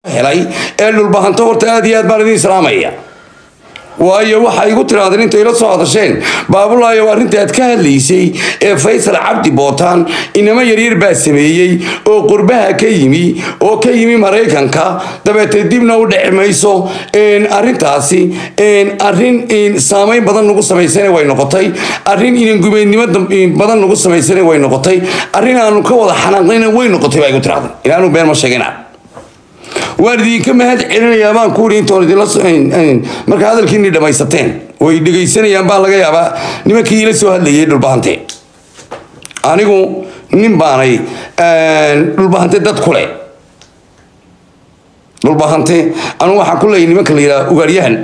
helay ee dhulbahanto horta aad iyo aad baan idin islaamaya waayo waxay igu tirahdeen intay la soo hadasheen baabulaayo arrinta aad ka hadlaysay ee faysal cabdi bootaan inamo yaryar baa sameeyey oo qurbaha ka yimi oo ka yimi maraykanka dabeetee dibna u dhici mayso arrintaasi arrin saamayn badan nagu samaysana way noqotay arrin inangumeednimo badan nagu samaysana way noqotay arrin aanu ka wada xanaaqnayna way noqotay baa igu tirahdeen ilaanu been ma sheegina waan idinka mahad celinayaa baan ku ii intoon idinla marka hadalkiini dhammaysateen way dhegaysanayaan baa laga yaabaa nimankii ila soo hadlayay dhulbahante anigu nin baanay dhulbahante dad kule dhulbahante anigu waxaan ku leeyahay nimanka la yidhaha ugaaryahan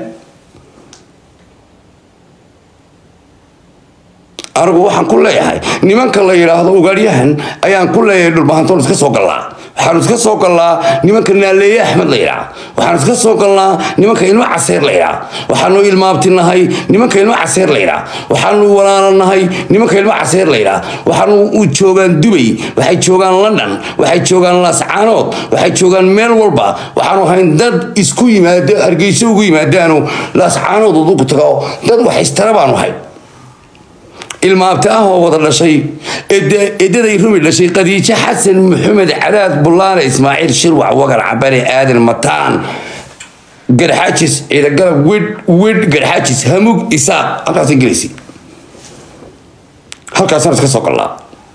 anigu waxaan ku leeyahay nimanka la yidhaahdo ugaaryahan ayaan ku leeyahay dhulbahantoon iska soo gallaa waxaanu iska soo galnaa nimanka naaleeye axmed la yidhaah waxaanu iska soo galnaa nimanka ilmo caseer la yidhaah waxaanu ilmaabtinahay nimanka ilmo caseer la yidhaah waxaanu walaalanahay nimanka ilmo caseer la yidhaah waxaanu u joogaan dubay waxay joogaan london waxay joogaan laascaanood waxay joogaan meel walba waxaanu ahayn dad isku yimaado hargeyso ugu yimaadaanu laascaanood ugu tago dad wax istara baanu ahay ilmaabta ah oo wada dhashay edaday rumi dhashay khadiijo xasan maxamed cadaad bulaane ismaaciil shirwac wagar cabane aadan mataan garxaajis ciidagalab widh widh garxaajis hamug isaaq halkaasay gelaysay halkaasaan iska soo gallaa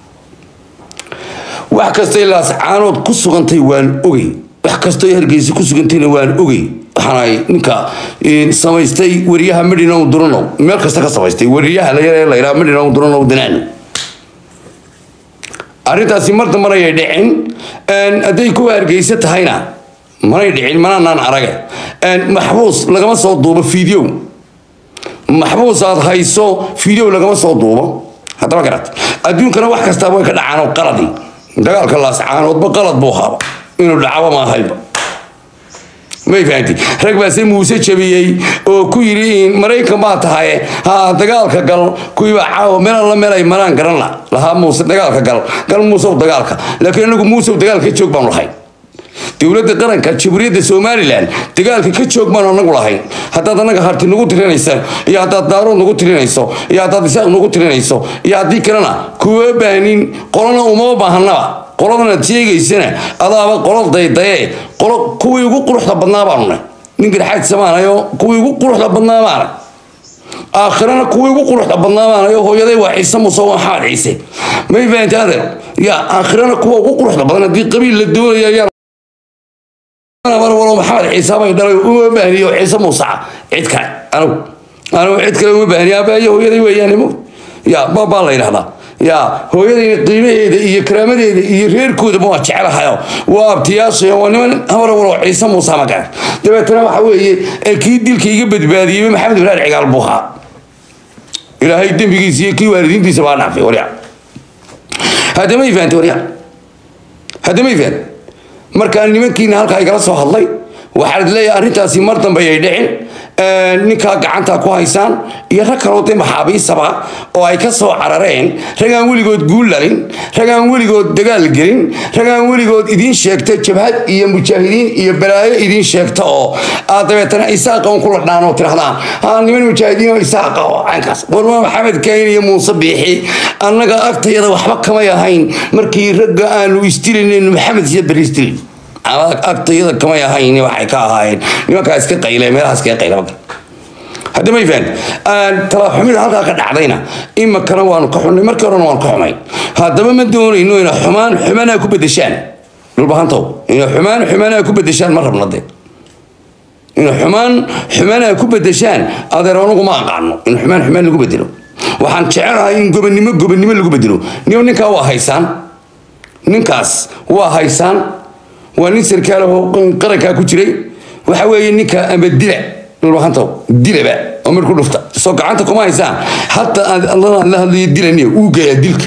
wax kastay laascaanood ku sugantay waan ogey wax kastoo hargeysa ku sugantayna waan ogey waxaanay ninka samaystay wariyaha midhinow duranow meel kasta ka samaystay wariyaha layar layraa midhinow duranow danaan arrintaasi mar dambana ayay dhicin hadday kuwa hargeysa tahayna manay dhicin mananaan arage maxbuus lagama soo duubo fiideo maxbuus aad hayso fiideo lagama soo duubo haddaba garat adduunkana wax kastaa way ka dhacaan oo qaladi dagaalka laascaanoodba qalad buu haaba inuu dhacaba ma ahayba may fahanti rag baase muuse jabiyey oo ku yidhi maraykan baa tahay ha dagaalka gal kuwiibaa caawa meel alla meel ay maraan garan la lahaa muuse dagaalka gal gal muusew dagaalka laakiin anagu muusew dagaalka ka joog baanu lahayn dowladda qaranka jamhuuriyadda somalilan dagaalka ka joog baanu anagu lahayn haddaad anaga harti nagu tirinaysa iyo haddaad daarood nagu tirinayso iyo haddaad isaaq nagu tirinayso iyo haddii kalena kuwa baanin qolana uma baahanaba qoladanaad sheegaysana adaaba qolad daydaye qolo kuwii ugu quruxda badnaa baanu nahay nin garxaad samaanayo kuwii ugu quruxda badnaa baana aakhirana kuwii ugu quruxda badnaa baanayo hooyaday waa ciise muuse waa maxamed ciise may fahanti adeer ya aakhirana kuwa ugu quruxda badan haddii qabiil la doonaya ayaa walo maxamed ciise bay dhalay uma baahniyo ciise muuse cid kale anigu anigu cid kale uma baahniyo abaayo hooyaday weeyaan ya babaa la yidhahdaa ya hooyadayna qiimaheeda iyo karaamadeeda iyo reerkoodaba waa jecelahayo waa abtiyaasha waa niman hamar walo ciise muuse magaan dabeetana waxa weeye kii dilka iga badbaadiyey maxamed ibraahim cigaal buu ahaa ilaahay dembigiisa iyo kii waalidiintiisa baa dhaafay warya haddama ifahantay warya haddama ifahant markaa nimankiina halkaa igala soo hadlay waxaad leeyahay arrintaasi mar dambe ayay dhicin ninkaa gacanta ku haysaan iyo rag kaloo de maxaabiisaba oo ay ka soo carareen ragaan weligood guullalin ragaan weligood dagaal gelin ragaan weligood idiin sheegta jabhad iyo mujaahidiin iyo balaayo idiin sheegta oo aad dabeetana isaaqa un kula dhaan oo tirahdaan ha niman mujaahidiin oo isaaqa oo caynkaas warma maxamed kayn iyo muuse biixi annaga agtayada waxba kamay ahayn markii ragga aanu isdilaynin maxamed iyo beri isdilin agtayada kamay ahayn waxay ka ahaayeen nimankaa iska qayle meelahaas iskaga qayle magar hadda may fahan talaxumida halkaa ka dhacdayna imakana waanu ka xunnay markii horena waanu ka xumay haddaba ma doonayno ina xumaan xumanaa ku bedeshaan dhulbahantow ina xumaan xumanaa ku bedeshaan ma rabna de ina xumaan xumanaa ku bedeshaan adeer anugu ma aqaano in xumaan xumaan lagu bedelo waxaan jecelahay in gobonnimo gobonnimo lagu bedelo niyo ninkaa waa haysaan ninkaas waa haysaan waa nin sarkaalaho qarankaa ku jiray waxa weeye ninka ama dila dhulbahantow dilaba oo mar ku dhufta soo gacanta kuma haysaan hataa aad la hadlayo dilaniya wuu geeyaa dilka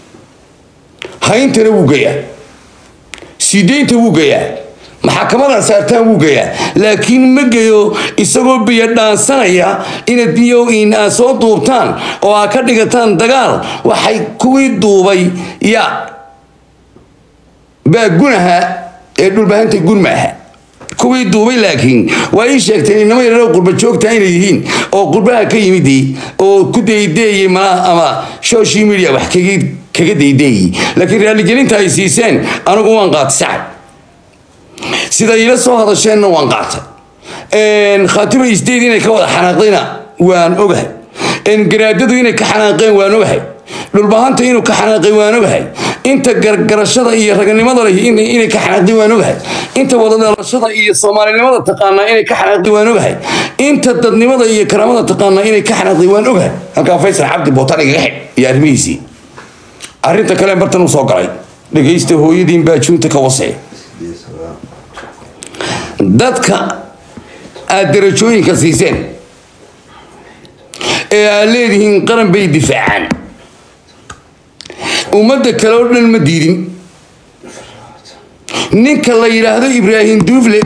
hayntana wuu geeyaa sideynta wuu geeyaa maxakamada saartaan wuu geeyaa laakiin ma geeyo isagoo biyo dhaansanaya inaad biyo in aad soo duubtaan oo aad ka dhigataan dagaal waxay kuwii duubay ya baa gunaha ee dhulbahanta gun maaha kuwii duubay laakiin waa ii sheegteen inama yararo qurba joogta inay yihiin oo qurbaha ka yimidii oo ku daydeeyey malaha ama social media wax kaga kaga daydeeyey laakiin raaligelinta ay siiseen anigu waan qaatay sacad sida iila soo hadasheenna waan qaatay khaatimo isdeed inay ka wada xanaaqdayna waan ogahay garaadadu inay ka xanaaqeen waan ogahay dhulbahanta inuu ka xanaaqay waan ogahay inta gargarashada iyo raganimada leh inay ka xanaaqday waan ogahay inta wadadhalashada iyo soomaalinimada taqaanaa inay ka xanaaqday waan ogahay inta dadnimada iyo karaamada taqaanaa inay ka xanaaqday waan ogahay halkaa faysal cabdi bootaan igaga xidh iyo arrimihiisii arrinta kale bartan uu soo galay dhegaysta hooyadiin baajuunta ka wasee dadka aad darajooyinka siiseen ee aad leedihiin qaran bay difaacaan ummadda kale oo dhan ma diidin ninka la yidhaahdo ibraahim duufle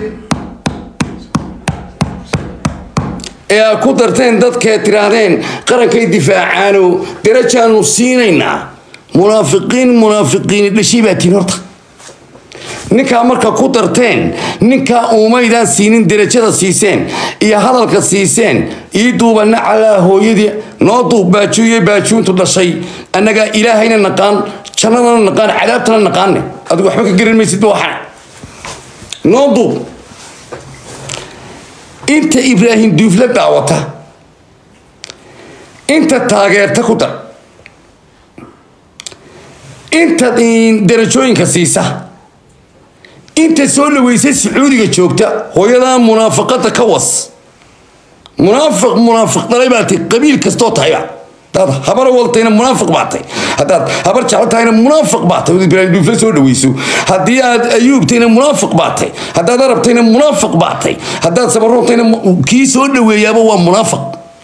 ee aad ku darteen dadkee tidhaahdeen qarankay difaacaano darajaanu siinaynaa munaafiqiin munaafiqiini dhashay baa tiin horta ninkaa marka ku darteen ninkaa uumaydaan siinin derajada siiseen iyo hadalka siiseen ii duubanna calaa hooyadii noo duub baajuuye baajuuntu dhashay annagaa ilaahayna naqaan jannadana naqaan cadaabtana naqaane adigu waxba ka garan maysid waxana noo duub inta ibraahim duufla daawata inta taageerta ku dar inta darajooyinka siisa inta soo dhaweysay sacuudiga joogta hooyadaa munaafaqada ka was munaafiq munaafiq dhalay baa tay qabiil kastoo tahayba hadaad habar waltayna munaafiq baa tay haddaad habar jecel tahayna munaafiq baa tay ibraahim duufla soo dhaweyso haddii aad ayuubtayna munaafiq baa tay haddaad arabtayna munaafiq baa tay haddaad sabarontayna kii soo dhaweeyaaba waa munaafiq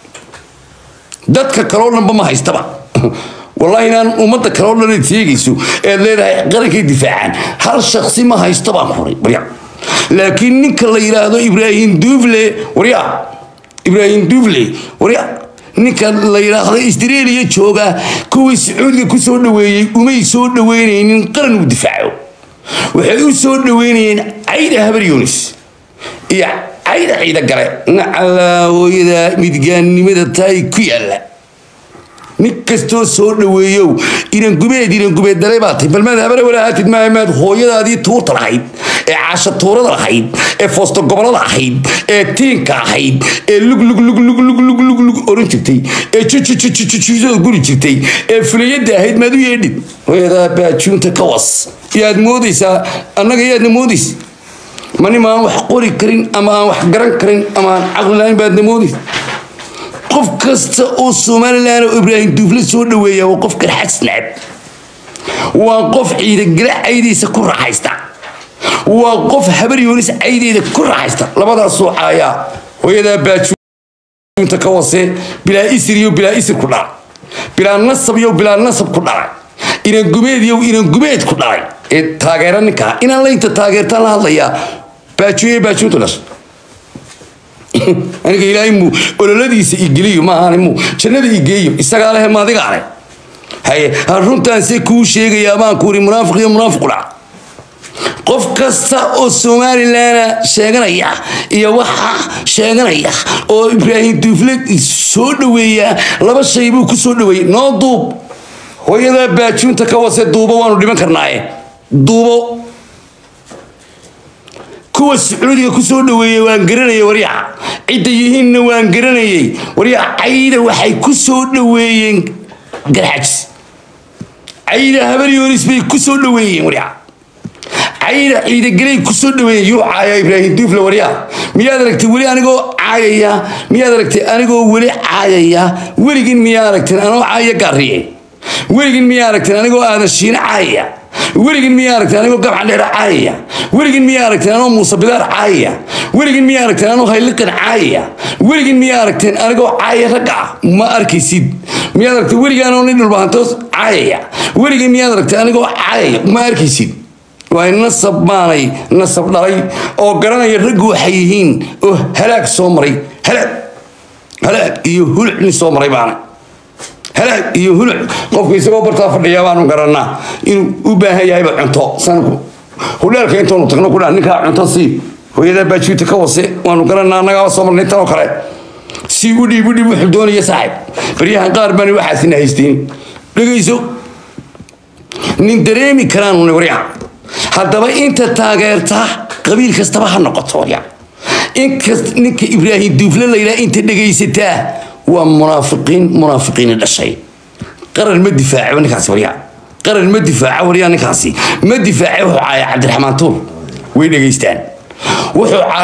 dadka kaloo dhanba ma haystaba والله إن أمة كلام لنا تيجيسو اللي قرك دفاعا هل شخصي ما هيستبع خوري بريا لكن نك الله يراه إبراهيم دوفلي وريا إبراهيم دوفلي وريا ninka la yidhaahdo istreeliya jooga kuwii sacuudiga ku soo dhaweeyey umay soo dhaweynaynin qaran uu difaaco waxay u soo dhaweynayeen cayda habar yunis iyo cayda ciida gale nacalaa hooyada midgaannimada taay ku yaalla nin kastoo soo dhaweeyow inan gubeed inan gubeed dalay baa tay balmaad habare walahaatid maamaad hooyadaadii tuurta lahayd ee caasha tuurada lahayd ee foosto gobolada ahayd ee tiinka ahayd ee lug lug lug lug lug lug lug lug oran jirtay ee jujujujujujuda guri jirtay ee fulayada ahayd maad u yeedhid hooyadaa baajuunta ka was yaad moodaysaa annaga yaadna moodaysa mani maan wax qori karin ama aan wax garan karin ama aan caqli lahayn baadna moodaysa qof kasta oo somalilan oo ibraahim duufle soo dhaweeya waa qof garxas necab waa qof ciidagale caydiisa ku raaxaysta waa qof habar yoonis caydeeda ku raaxaysta labadaasoo caayaa hooyadaa baajuunta ka wasee bilaa isir iyo bilaa isir ku dhalay bilaa nasab iyo bilaa nasab ku dhalay inan gumeed iyo inan gumeed ku dhalay ee taageera ninkaa inaan laynta taageertaan la hadlayaa baajuuye baajuunta dhashay aniga ilaahay muu ololadiisa igeliyo maahan muu jannada igeeyo isagaa leh maadigaa leh haye runtaanse kuu sheegayaa baan kuuri munaafiq iyo munaafiq dhaca qof kasta oo somalilana sheeganaya iyo waxa sheeganaya oo ibraahim duufle soo dhaweeya laba shay buu ku soo dhaweeyey noo duub hooyadaa baajuunta ka wase duubo waanu dhiman karnaaye duubo kuwa sacuudiga ku soo dhaweeyey waan garanayay waryaca cidda yihiinna waan garanayay waryaca cayda waxay ku soo dhaweeyeen garxajis cayda habaryoonis bay ku soo dhaweeyeen waryaca cayda ciidagelay ku soo dhaweeyeen yuu caaya ibraahim duufle waryaca miyaad aragtay weli anigoo caayaya miyaad aragtay anigoo weli caayaya weligin miyaa aragteen anoo caaya gaariye weligin miyaa aragteen anigoo aadan shiine caayaya weligin miyaa aragteen anigoo gabcan dheer caayaya weligin miyaa aragteen anoo muuse bidaar caayaya weligin miyaa aragteen anoo hayliqan caayaya weligin miyaa aragteen anigoo caaya ragga ah ma arkaysid miyaad aragtay weligin anoo nin dhulbahantoos caayaya weligin miyaad aragtay anigoo caayaya ma arkaysid waa nasab maanay nasab dhalay oo garanaya raggu waxay yihiin oo halaag soo maray halaag halaag iyo hulcni soo maray baana halaag iyo huluc qofku isagoo bartaa fadhiya baanu garanaa inuu u baahan yahayba cunto sanku hudheelka intoonu tagno kudhaa ninkaa cunto sii hooyadaa baajuuta ka wase waanu garanaa annagaaba soo marnay tan oo kale si u dhiib u dhiib wuxuu doonaya saaxib baryahan qaar bani waxaasina haysteen dhegayso nin dareemi karaan waryaha haddaba inta taageerta qabiil kastaba ha noqoto waryaha inkast ninka ibraahim duufle layidhaha inta dhegaysataa waa munaafiqiin munaafiqiina dhashay qaran ma difaaco ninkaasi waryaha qaran ma difaaco waryaha ninkaasi ma difaace wuxuu caaya cabdiraxmaan tuur way dhegaystaan wuxuu caaya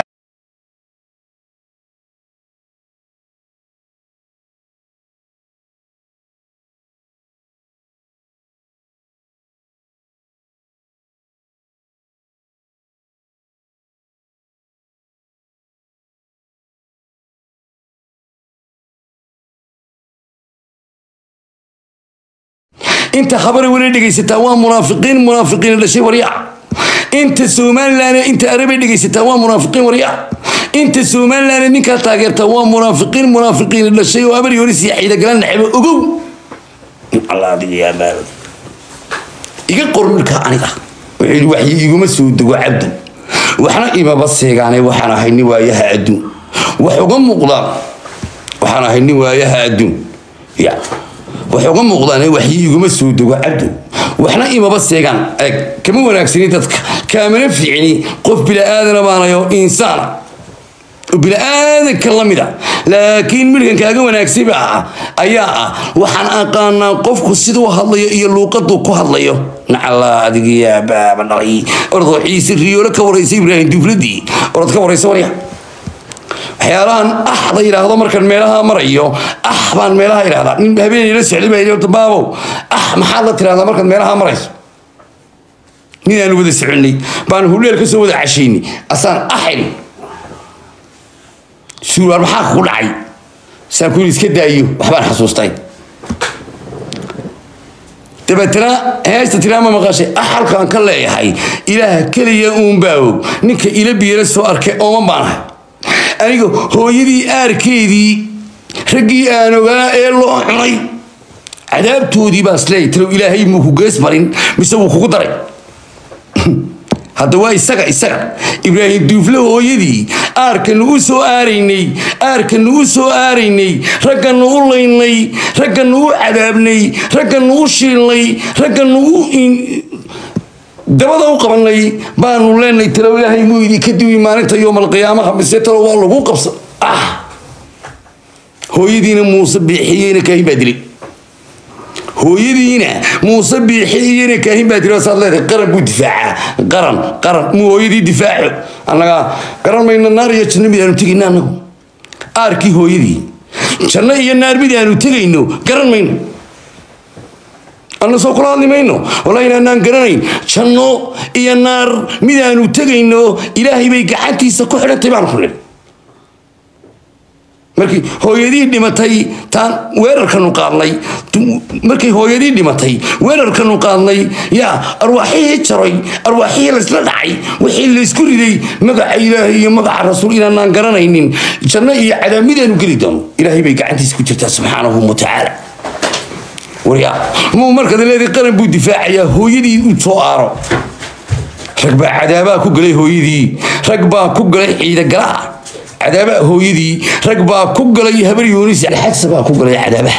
inta khabara weli dhegaysataa waa munaafiqiin munaafiqiin dhashay waryaa inta somalilan inta arabay dhegaysataa waa munaafiqiin waryaa inta somalilan ninkaa taageertaa waa munaafiqiin munaafiqiin dhashay oo abari hore sii ciidagalan nacebo ogow allah adiga yaa baabad iga qor markaa aniga wuxuu waxyi iguma soo dego cabdu waxna imaba seegaane waxaan ahay nin waayaha adduun wax uga muuqdaan waxaan ahay nin waayaha adduun ya waxay uga muuqdaan waxyi iguma soo dego cabdu waxna imaba seegaan eeg kama wanaagsani dadka kaamana fiicni qof bila'aadana baanayo insaana bila'aadanka la mida laakiin midhkan kaaga wanaagsayba ah ayaa ah waxaan aqaanaa qofku siduu hadlayo iyo luuqaduu ku hadlayo nacala adigiyaa baaba dhalay ordoo ciise riyoolo ka waraysa ibraahim dufladii orod ka waraysa warya waxyaalahan ah la yidhaahdo markaan meelaha marayo ah baan meelaha idhahdaa nin habeenay la socday baa yidhi baabow ah maxaad la tirahdaa markaad meelaha marayso nin aanu wada soconnay baan hudheel ka soo wada cashaynay asaan ah idhi suuraar maxaa kugu dhacay saan ku yidhi iska daayo waxbaan xasuustay dabeetana heesta tiraama maqashay ah halkaan ka leeyahay ilaaha keliya uun baa og ninka ila biyala soo arkay ooman baan ahay aniga hooyadii aarkeedii raggii aan ogaa ee loo cunay cadaabtoodii baan isleeyay talow ilaahay muu ku gees marin mise wuu kugu daray hadda waa isaga isaga ibraahim duufle hooyadii aarkanu u soo aaraynay aarkanu u soo aaraynay ragganu u laynay ragganu u cadaabnay ragganu u shiilnay ragganu u dabada u qabanay baanu leenay talow ilaahay muu idin ka duwi maalinta yoomalqiyaamaha mise talow waa lagu qabsa ah hooyadiina muuse biixiyeyna kaahin baa dilay hooyadiina muuse biixiyeyna kaahin baa dilay saad leedahay qaran buu difaacaa qaran qaran muu hooyadii difaaco annaga garan mayna naar iyo janno mid aanu tegayno annagu aarkii hooyadii janno iyo naar mid aanu tegayno garan mayno anna soo kula hadli mayno wallahi inaanaan garanayn janno iyo naar midaanu tegayno ilaahay bay gacantiisa ku xidhantay baanu ku nidhi markii hooyadii dhimatay taan weerarkanu qaadnay markay hooyadii dhimatay weerarkanu qaadnay yaa arwaaxihii jaray arwaaxihii laysla dhacay wixii laysku riday magaca ilaahay iyo magaca rasuul inaanaan garanaynin janno iyo cadaab midaanu geli doono ilaahay bay gacantiisa ku jirtaa subxaanahu watacaala waryaa muu markaad leedahay qaran buu difaacayaa hooyadii u soo aaro rag baa cadaabaa ku galay hooyadii rag baa ku galay ciidagalaha cadaabaa hooyadii rag baa ku galay habar yoonis alxagsa baa ku galay cadaabaha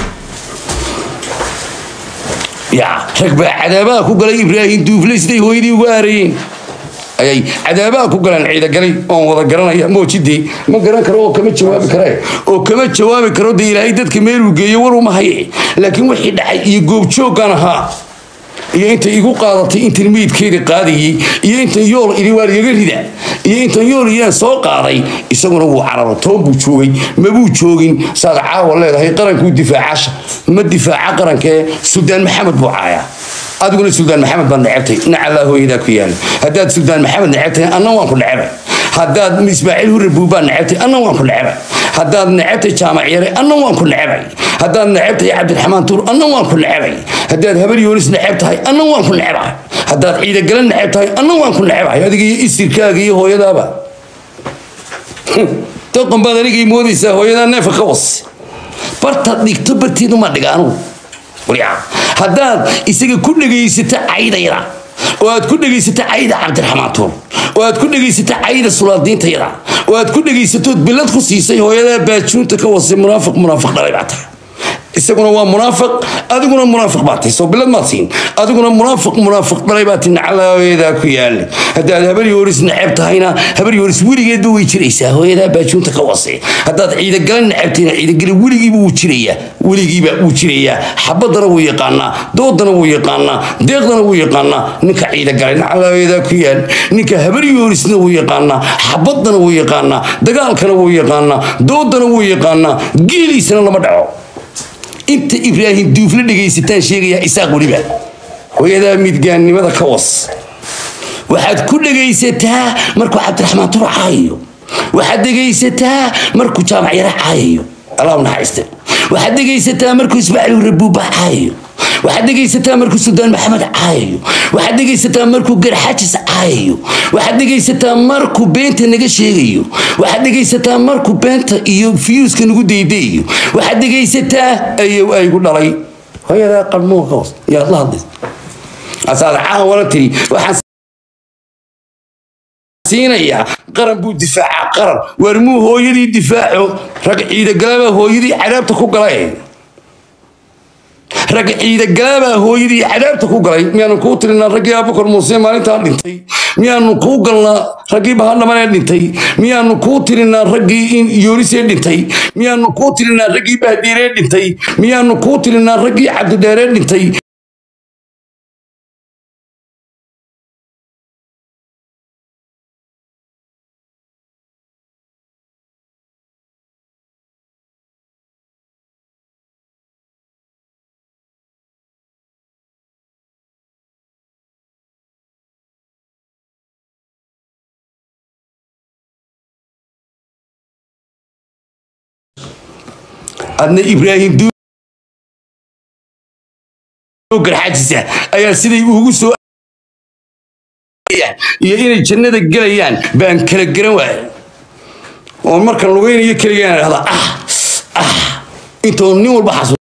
ya rag baa cadaabaha ku galay ibraahim duufle siday hooyadii ugu aarayeen ayay cadaabaha ku galeen ciidagalay oon wada garanaya moojidee ma garan karo oo kama jawaabi kare oo kama jawaabi karo dee ilaahay dadka meeluu geeyo war uma haye laakiin wixii dhacay iyo goobjooggan ahaa iyo intay igu qaadatay intan meydkeeda qaadayey iyo intan yool idhi waa ligaga rida iyo intan yool iyaan soo qaaday isaguna wuu cararo toon buu joogay mabuu joogin saad caawa leedahay qarankuu difaacasha ma difaaca qarankee suldaan maxamed buu caayaa adiguna suldaan maxamed baad necebtay nacallaa hooyadaa ku yaala haddaad suldaan maxamed necebtahay anna waan ku necebay haddaad ismaaciil hurre buubaa necebtay anna waan ku necebay haddaad necebtay jaamac yare anna waan ku necebay haddaad necebtahay cabdiraxmaan tuur anna waan ku necebay haddaad habar yoonis neceb tahay anna waan ku necebay haddaad ciidagala neceb tahay anna waan ku necebay adiga iyo isirkaaga iyo hooyadaaba doqon baad anigay moodaysaa hooyadaa neefa ka was bartaad dhigto barteedu ma dhiga anugu waryaa haddaad isaga ku dhegaysato caydayda oo aad ku dhegaysata cayda cabdiraxmaan tuur oo aad ku dhegaysata cayda sulaadiintayada oo aad ku dhegaysatood billad ku siisay hooyadaa baajuunta ka wasay munaafiq munaafiq dhalay baa tahay isaguna waa munaafiq adiguna munaafiq baa tahay soo bilad maad siin adiguna munaafiq munaafiq dhalay baa tahay nacalaaweedaa ku yaali haddaad habar yooris neceb tahayna habar yooris weligeedba way jiraysaa hooyadaa baajuunta ka wase haddaad ciidagala neceb tahayna ciidagala weligiiba wuu jirayaa weligiiba wuu jirayaa xabadana wuu yaqaanaa doodana wuu yaqaanaa deeqdana wuu yaqaanaa ninka ciidagalay nacalaaweedaa ku yaali ninka habar yoorisna wuu yaqaanaa xabadana wuu yaqaanaa dagaalkana wuu yaqaanaa doodana wuu yaqaanaa geeliisana lama dhaco inta ibraahim duufla dhegaysataan sheegayaa isaaq weliba hooyadaa midgaannimada ka was waxaad ku dhegaysataa markuu cabdiraxmaan tur caayayo waxaad dhegaysataa markuu jaamac yara caayayo allah naxariiste waxaad dhegaysataa markuu ismaaciil rabuuba caayayo waxaad dhegaysataa markuu suldaan maxamed caayayo waxaad dhegaysataa markuu garxajis caayayo waxaad dhegaysataa markuu beenta naga sheegayo waxaad dhegaysataa markuu beenta iyo fiyuuska nagu daydayayo waxaad dhegaysataa ayow aygu dhalay hooyadaa qalmuunka hoos yaad la hadlaysa asaad caawana tiri waxaan siinayaa qaran buu difaacaa qaran waar muu hooyadii difaaco rag ciidagalaba hooyadii cadaabta ku galay rag ciidagalaabaa hooyadii cadaabta ku galay miyaanu kuu tirinaa raggii abukar muuse maalintaa dhintay miyaanu kuu galnaa raggii bahadhamanee dhintay miyaanu kuu tirinaa raggii in yoonisee dhintay miyaanu kuu tirinaa raggii bahdiiree dhintay miyaanu kuu tirinaa raggii cabdidheeree dhintay adna ibraahim garxajisa ayaa siday ugu soo iyo inay jannada gelayaan baan kala garan waaya oo markan lugaynayo keligaan dhahda ah ah intoo nin walba xasuus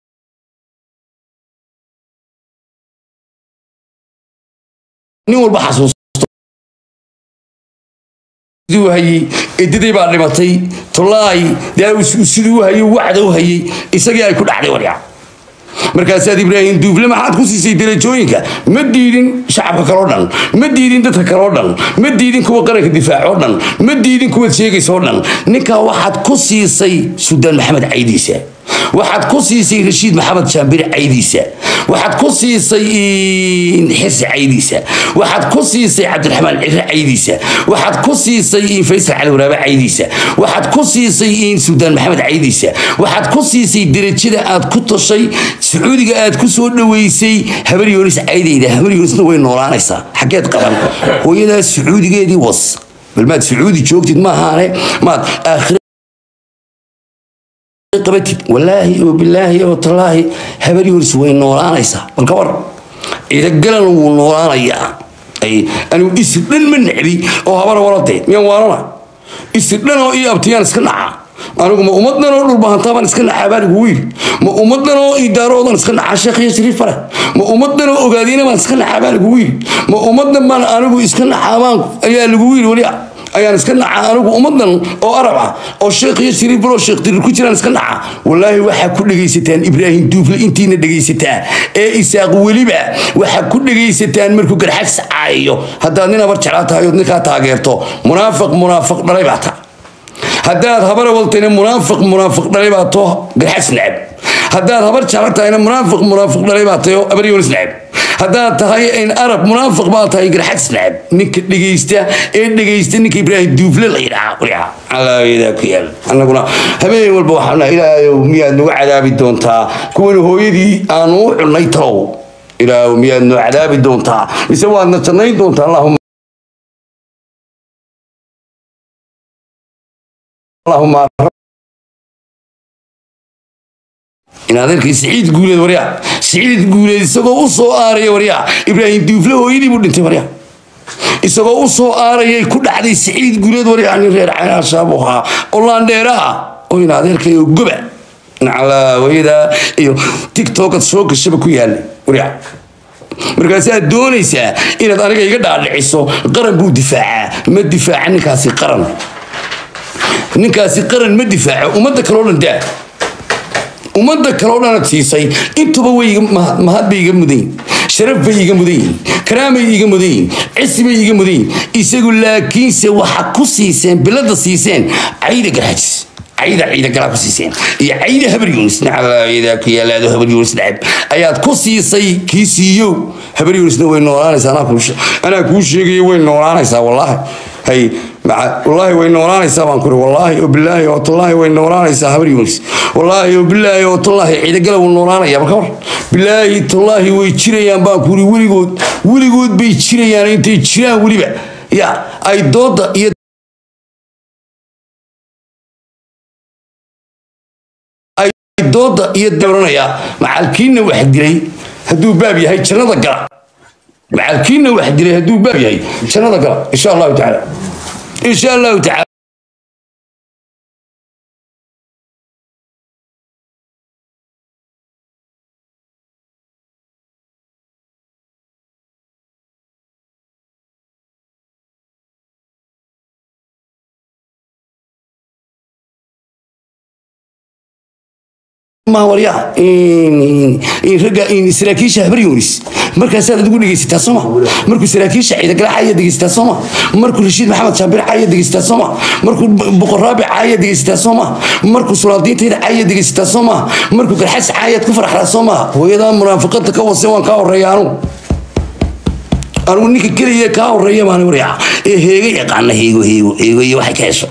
nin walba xasuus siduu hayey edaday baa dhimatay tolaay dee siduu u hayey wacda u hayey isagii ay ku dhacday waryaa markaasaad ibraahim duufle maxaad ku siisay darajooyinka ma diidin shacabka kaloo dhan ma diidin dadka kaloo dhan ma diidin kuwa qaranka difaacoo dhan ma diidin kuwaad sheegaysoo dhan ninkaa waxaad ku siisay sudaan maxamed caydiisa waxaad ku siisay rashiid maxamed jaambir caydiisa waxaad ku siisay xirsi caydiisa waxaad ku siisay cabdiraxmaan cire caydiisa waxaad ku siisay faysal cali waraabe caydiisa waxaad ku siisay sudaan maxamed caydiisa waxaad ku siisay derajada aad ku tashay sacuudiga aad ku soo dhoweysay habar yoonis caydayda habar yoonisna way noolaanaysaa xaggeed qaban hooyadaa sacuudigeedii was bal maad sacuudi joogtid maahaane maad aakhira qabatid walaahi oo bilaahi oo tallaahi habar yoonis way noolaanaysaa bal ka war ciidagalan wuu noolaanayaa anigu isir dhan ma necbi oo habara walade miyaan waalana isir dhan oo ii abtiyaan iska naca anigu ma ummadan oo dhulbahantaabaan iska nacaa baan igu yiri ma ummadan oo idaaroodan iska nacaa sheekh iyo shariif fare ma ummadan oo ogaadina baan iska nacaa baan igu yiri ma ummadan baan anigu iska nacaa baan ayaa lagu yiri wali ayaan iska nacaa anigu ummadan oo arab ah oo sheekh iyo shariif baro sheekh dirir ku jiraan iska nacaa wallaahi waxaa ku dhegaysataan ibraahim duufle intiina dhegaysataa ee isaaq weliba waxaa ku dhegaysataan markuu garxags caayayo haddaad nin abar jeclaa tahay ood ninkaa taageerto munaafiq munaafiq dhalay baa taa haddaad habar waltayna munaafiq munaafiq dhalay baa too garxags necab haddaad habar jecla tahayna munaafiq munaafiq dhalay baa tayo abar yoonis necab haddaad tahay in arab munaafiq baa tahay garxags necab ninka dhegaysta ee dhegaysta ninka ibraahim duufle la yidhaha waryaa alaayadaa ku yaal annaguna habeen walba waxaan ilaahayow miyaad nagu cadaabi doontaa kuwan hooyadii aanu u cunnay talow ilaahow miyaad noo cadaabi doontaa mise waadna jannayn doontaa allahuma اللهم in adeerkii siciid guuleed waryaa siciid guuleed isagoo u soo aaraya waryaa ibraahim duufle hooyadii buu dhintay waryaa isagoo u soo aarayay ku dhacday siciid guuleed waryaa nin reer caynaashaab ahaa oo laandheera ah oo in adeerkay oo goba nacalaa hooyada iyo tiktokad soo gashaba ku yaalay waryaa markaasaad doonaysaa inaad aniga iga dhaadhiciso qaran buu difaacaa ma difaaca ninkaasi qaran ninkaasi qaran ma difaaco ummadda kaleo dhan daa ummadda kaleo dhanaad siisay intuba way mahad bay iga mudan yihin sharaf bay iga mudan yihin karaamay iga mudan yihin cisi bay iga mudan yihin isagu laakiinse waxa ku siiseen bilada siiseen cayda garxajis cayda ciida galaa ku siiseen iyo cayda habar yunis nacayda ku yaalaado habar yunis nacab ayaad ku siisay kii siiyow habar yunisna way noolaanaysaa anaa kuu sheegayo way noolaanaysaa wallaahi hay wallaahi way noolaanaysaa baan kuri wallaahi oo bilaahi oo tallaahi way noolaanaysaa habar yunis wallaahi oo bilaahi oo tallaahi ciidagala wuu noolaanaya marka war bilaahi tallaahi way jirayaan baan kuri weligood weligood bay jirayaan intay jiraan weliba ya ay dooda iyo dooda iyo doranaya macalkiina wax dilay hadduu baab yahay jannada gala macalkiina wax dilay hadduu baab yahay jannada gala insha allahu tacaala insha allahu tacaala warya ragga saraakiisha habar yunis markaasaad adigu dhegeysataa sooma markuu saraakiisha ciidagala caaya dhegeysataa sooma markuu rashiid maxamed shaabir caaya dhegeysataa sooma markuu boqoraabi caaya dhegeysataa sooma markuu sulaadiintayda caaya dhegeysataa sooma markuu garxas caayaad ku faraxdaa sooma hooyadaa munaafiqada ka wase waan kaa horeeya anugu anugu ninka keliya kaa horeeya baan warya ee heega yaqaana heego heego heego iyo waxay ka hesho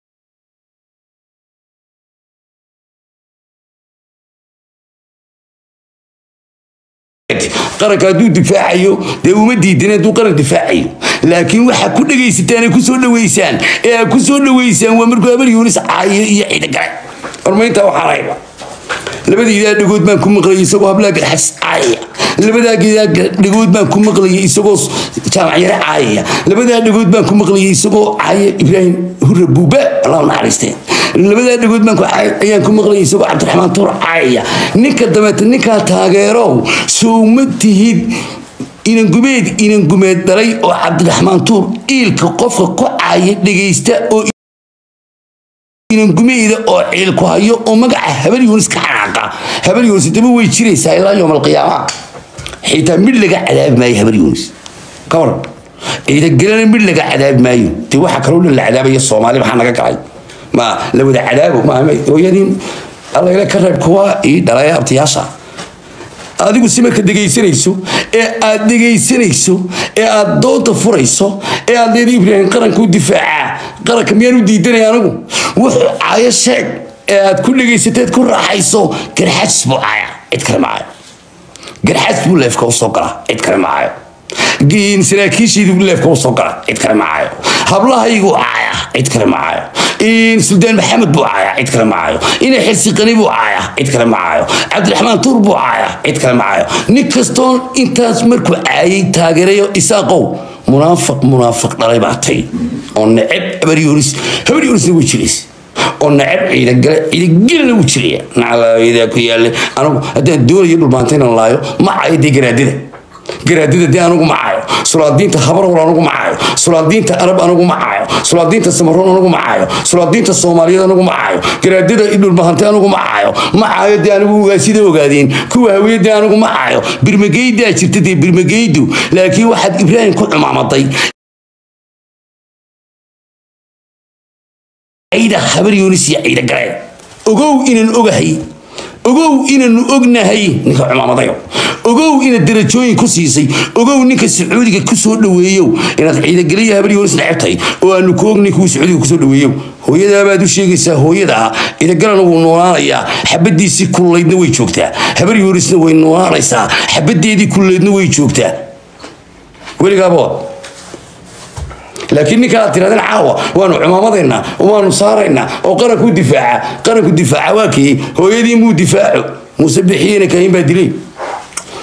qaranka hadduu difaacayo dee uma diidan hadduu qaran difaacayo laakiin waxaa ku dhegaysataan ee kusoo dhaweysaan ee aad kusoo dhaweysaan waa markuu habar yuunis caayo iyo ciidagale hormaynta waxaan hayba labadaydaa dhagood baan ku maqlayay isagoo hablaha garxas caayaya labadaa dhagood baan ku maqlayay isagoo jaamacyare caayaya labadaa dhagood baan ku maqlayay isagoo caaya ibraahim hurre buuba allah naxariistee labadaa dhagood baan ayaan ku maqlayay isagoo cabdiraxmaan tuur caayaya ninka dabeeta ninkaa taageerow soo ma tihid inangumeed inangumeed dhalay oo cabdiraxmaan tuur iilka qofka ku caaya dhegaysta oo inangumeyda oo ciil ku hayo oo magaca habar yuunis ka xanaaqa habar yuunis daba way jiraysaa ilaa yoom alqiyaama xitaa mid laga cadaabi maayo habar yuunis ka waran ciidagelana mid laga cadaabi maayo dee waxa kaloo dhan la cadaabaya soomaali maxaa naga galay ma la wada cadaabo hooyadiin allayla ka reeb kuwa ii dhalay abtiyaasha adigu si marka dhegaysanayso ee aad dhegaysanayso ee aad dooda furayso ee aad leeda ibraahim qaranka u difaacaa qaranka miyaan u diidanaya anigu wuxuu caayo sheeg ee aad ku dhegaysateed ku raaxayso garxajis buu caaya cid kale maayo garxajis buu leefka usoo galaa cid kale maayo saraakiishiidu leefka usoo gala cid kale maayo hablahaygu caaya cid kale maayo suldaan maxamed buu caaya cid kale maayo ina xilsiqani buu caaya cid kale maayo cabdiraxmaan tuur buu caaya cid kale maayo nin kastoo intaas markuu caayay taageerayo isaaqow munaafiq munaafiq dhalay baa tay oo neceb habar yuunis habar yuunisna way jiraysa oo neceb ciidagale ciidagelana wuu jiraya nacalayadaa ku yaallay anigu haddaan doonayo dhulmaanta inaan laayo ma caayo dee garaadada garaadada dee anugu macayo sulaadiinta habarwal anugu macayo sulaadiinta arab anugu macayo sulaadiinta samaroon anugu macayo sulaadiinta soomaaliyeed anugu macayo garaadada idhulmahante anugu macayo macayo dee anigu ugaasida ogaadeen kuwa hawiyadee anugu macayo birmageydaa jirta dee birmageydu laakiin waxaad ibraahim ku cumaamaday ciida habar yuunis iyo ciida galeen ogow inaan ogahay ogow inaanu ognahay ninka cumaamadayo ogow inaad darajooyin ku siisay ogow ninka sacuudiga kusoo dhaweeyow inaad ciidageliya habar yuunis necebtahay oo aanu ku ognin kuwa sacuudiga kusoo dhaweeyow hooyadaabaad u sheegaysaa hooyadaa ciidagalana wuu noolaanayaa xabadiisii kululaydna way joogtaa habar yuunisna way noolaanaysaa xabadeedii kululaydna way joogtaa weligaaboo laakiin ninka aad tirahdeen caawa waanu cumaamadaynaa waanu saaraynaa oo qaranku difaaca qaranku difaaca waa kii hooyadii muu difaaco muuse bixiyena kahin baa dilay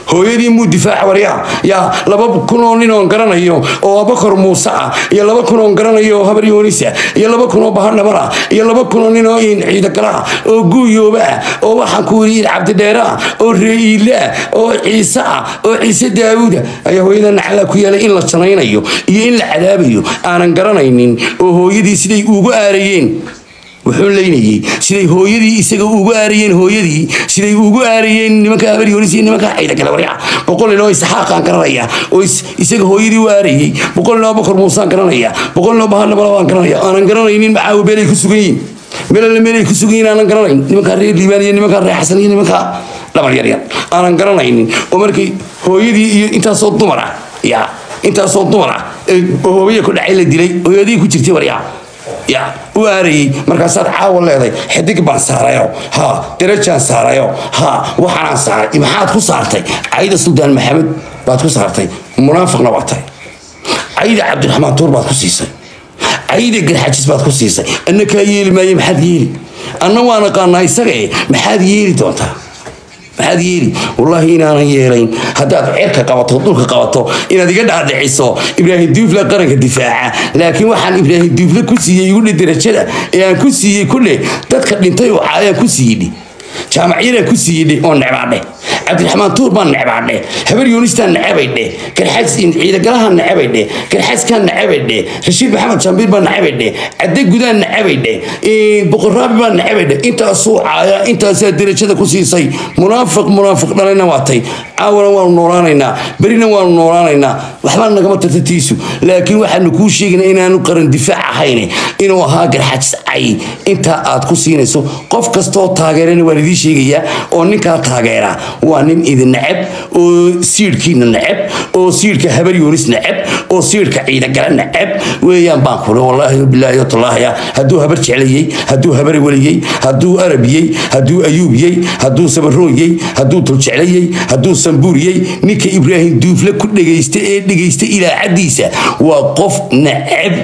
hooyadii muu difaaca waryaa yaa laba kun oo nin oon garanayo oo abakor muuse ah iyo laba kun oon garanayo oo habar yoonisa iyo laba kun oo bahadhabar ah iyo laba kun oo nin oo in ciidagala ah oo guuyooba ah oo waxaan ku yidhi cabdidheere ah oo ree'iile ah oo ciise ah oo ciise daawuud ah ayaa hooyada nacalaa ku yeelay in la janaynayo iyo in la cadaabayo aanan garanaynin oo hooyadii siday ugu aarayeen wuxuu leynayey siday hooyadii isaga ugu aarayeen hooyadii siday ugu aarayeen nimanka habaryoonis iyo nimanka ciida kale waryaa boqol nin oo isxaaqaan garanaya oo isaga hooyadii u aarayey boqol nin oo bakor muusaan garanaya boqol nin oo bahadnabala waan garanaya aanan garanaynin maxaa beelay ku sugan yihin meel alle meelay ku sugan yihin aanan garanayn nimankaa reer liibaan iyo nimankaa reer xasan iyo nimankaa dhabar yaryar aanan garanaynin oo markii hooyadii iyo intaasoo dumar ah yaa intaasoo dumar ah oo hooyaya ku dhacay la dilay hooyadii ku jirtay waryaa ya u aarayey markaasaad caawa leeday xidig baan saarayo ha darajaan saarayo ha waxaanaan saaray maxaad ku saartay cayda suldaan maxamed baad ku saartay munaafiqna waa tahay cayda cabdiraxmaan tuur baad ku siisay cayda garxajis baad ku siisay anna kaa yeeli maaye maxaad yeeli anna waan aqaanaa isaga e maxaad yeeli doontaa maxaad yeeli wallaahi inaanan yeelayn haddaad cerka qabato dhulka qabato inaad iga dhaadhiciso ibraahim duufle qaranka difaaca laakiin waxaan ibraahim duufle ku siiyey igudhe darajada ee aan ku siiyey kudhe dadka dhintay oo caayaan ku siiyidhe jaamacyadaan ku siiyidhe oo necbaadhe cabdiraxmaan tuur baan necbaadhe habar yuunistaan necabaydhe garxays ciidagalahaan necabaydhe garxayskaan necabaydhe rashiid maxamed jambiir baan necabaydhe cadde gudaan necabaydhe boqoraabi baan necabaydhe intaasuu caaya intaasaa darajada ku siisay munaafiq munaafiq dhalayna waatay caawana waanu noolaanaynaa berina waanu noolaanaynaa waxbaa nagama tartatiisu laakiin waxaanu kuu sheegaynaa inaanu qaran difaac ahayn inuu ahaa garxajis cay intaa aad ku siinayso qof kastoo taageerana waan idiin sheegayaa oo ninkaa taageera waa nin idin neceb oo siidhkiina neceb oo siidhka habar yuunis neceb oo siidhka ciidagala neceb weeyaan baan kule wallaahi bilaahi watallaahya hadduu habar jeclayey hadduu habar weliyey hadduu arabiyey hadduu ayuubiyey hadduu sabarooyey hadduu tuljeclayey hadduu sambuuriyey ninka ibraahim duufle ku dhegaysta ee dhegaysta ilaacadiisa waa qof neceb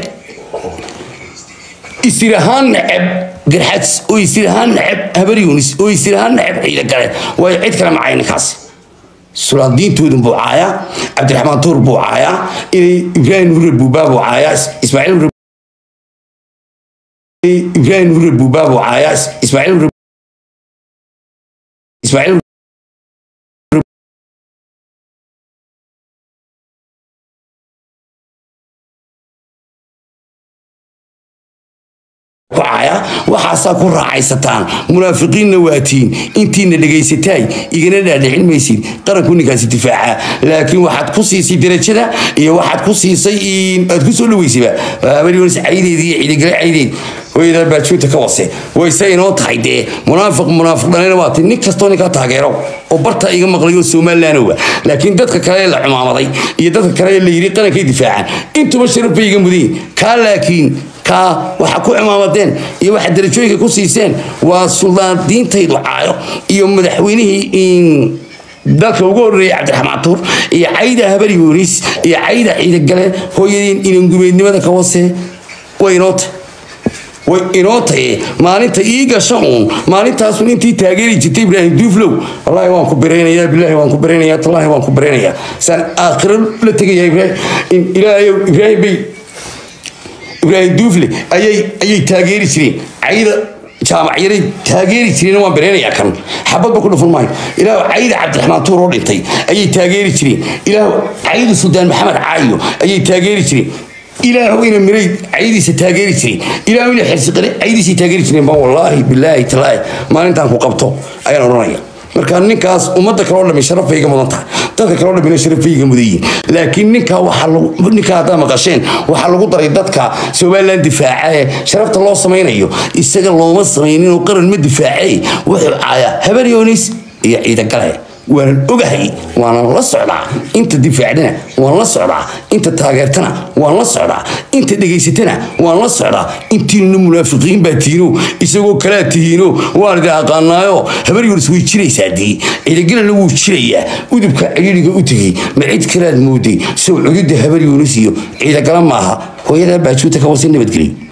isir ahaan neceb garxads oo isir ahaan neceb habar yuunis oo isir ahaan neceb ciida gale waayo cid kale macay ninkaas sulaadiintoodun buu caayaa cabdiraxmaan tuur buu caayaa inay ibraahim hurre buubaa buu caayaa ismaaciil ibraahim hurre buubaa buu caayaa ismaaciil ismaaciil waxaasaa ku raacaysataan munaafiqiinna waatiin intiina dhegaysataay igana dhaadhicin maysid qaranku ninkaasi difaaca laakiin waxaad ku siisay darajada iyo waxaad ku siisay aad ku soo dhaweysayba habaryoonis caydeed iyo ciidagale caydeed hooyadaa baajuunta ka wase wayse inoo tahay dee munaafiq munaafiq dhalina waa ti nin kastoo ninkaa taageero oo barta iga maqlayo somalilandowa laakiin dadka kale ee la cumaamaday iyo dadka kale ee la yidhi qarankay difaacaan intuba sharaf bay iga mudayin kaa laakiin kaa waxa ku cimaamadeen iyo waxa darajooyinka ku siiseen waa suldaandiintaydu caayo iyo madaxweynihii dalka ugu horreeyay cabdiraxmaan tuur iyo cayda habar yuunis iyo cayda ciidagale hooyadiin inangumeednimada ka wase way inoo tahay way inoo taye maalinta ii gasha uun maalintaasun intii taageeri jirtay ibraahim duuflow wallaahi waan ku biraynayaa bilaahi waan ku biraynayaa tallaahi waan ku biraynayaa saan aakhiro la tegayaa ibraahim ilaahayow ibraahim bay ibraahim duufle ayay ayay taageeri jireen cayda jaamacyaday taageeri jireen waan bareenayaa kan xabadba ku dhufan maayo ilaah cayda cabdiraxmaan tuur oo dhintay ayay taageeri jireen ilaah cayda suldaan maxamed caayo ayay taageeri jireen ilaahu ina miray caydiisa taageeri jireen ilaahu ina xirsiqale caydiisa taageeri jireen baan wallaahi bilaahi talaahi maalintaan ku qabto ayaan odhanaya marka ninkaas ummadda kaloo dhami sharaf bay iga mudan tahay dadka kaloo dhamina sharaf bay iga mudan yihiin laakiin ninkaa waxaa lagu ninkaa haddaa maqasheen waxaa lagu daray dadka somaliland difaaca ee sharafta loo samaynayo isaga looma samaynin oo qaran ma difaacay wuxuu caayaa habar yoonis iyo ciidagale waanan ogahay waanan la socdaa inta difaacdana waan la socdaa inta taageertana waan la socdaa inta dhegaysatana waan la socdaa intiinuna munaafiqiin baa tihiino isagoo kalaa tihiino waan idin aqaanaayo habar yuris way jiraysaa dii ciidagalana wuu jirayaa udubka ciriiriga u tegey ma cid kalaad mooday sow cududda habar yunis iyo ciidagala maaha hooyadaa baajuuta ka wasa nabadgelyo